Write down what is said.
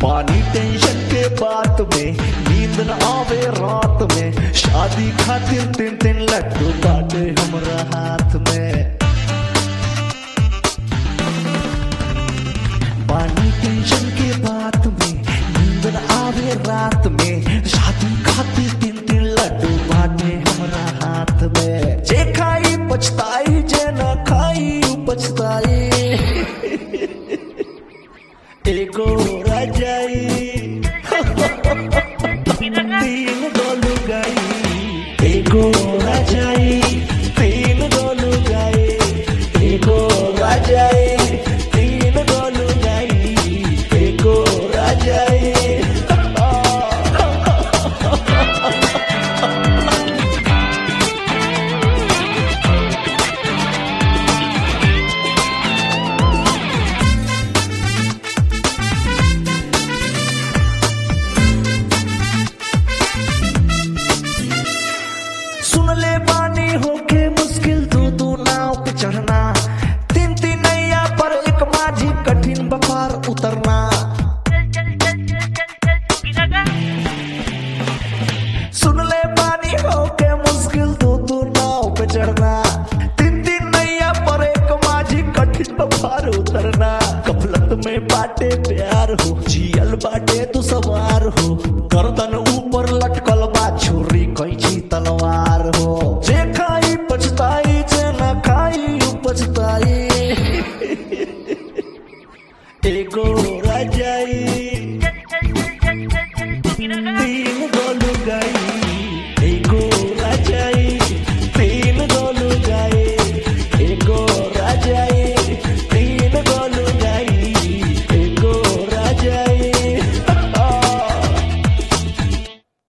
पानी टेंशन के बात में नींद न आवे रात में शादी खातिर तीन तीन लड्डू बाटे हमरा हाथ में पानी टेंशन के बात में नींद न आवे रात में शादी खातिर तीन तीन लड्डू बाटे हमरा हाथ में जे खाई पछताई जे न खाई उ पछताई एगो राजाई तीन गोलू गाई एगो राजाई तीन गोलू गाई एगो राजाई तीन गोलू गाई एगो राजाई सुन ले बानी होके मुश्किल दो दो नाव पे चढ़ना तीन तीन नैया पर एक माझी कठिन बपार उतरना सुन ले बानी होके मुश्किल दो दो नाव पे चढ़ना तीन तीन नैया पर एक माझी कठिन बपार उतरना कफलत में बाटे प्यार हो जियल बाटे तू सवार हो गर्दन ऊपर लटकल बा छुरी कैची तलवार हो जे खाई पछताई जे न खाई उ पछताई एगो राजाई तीन गोलू गई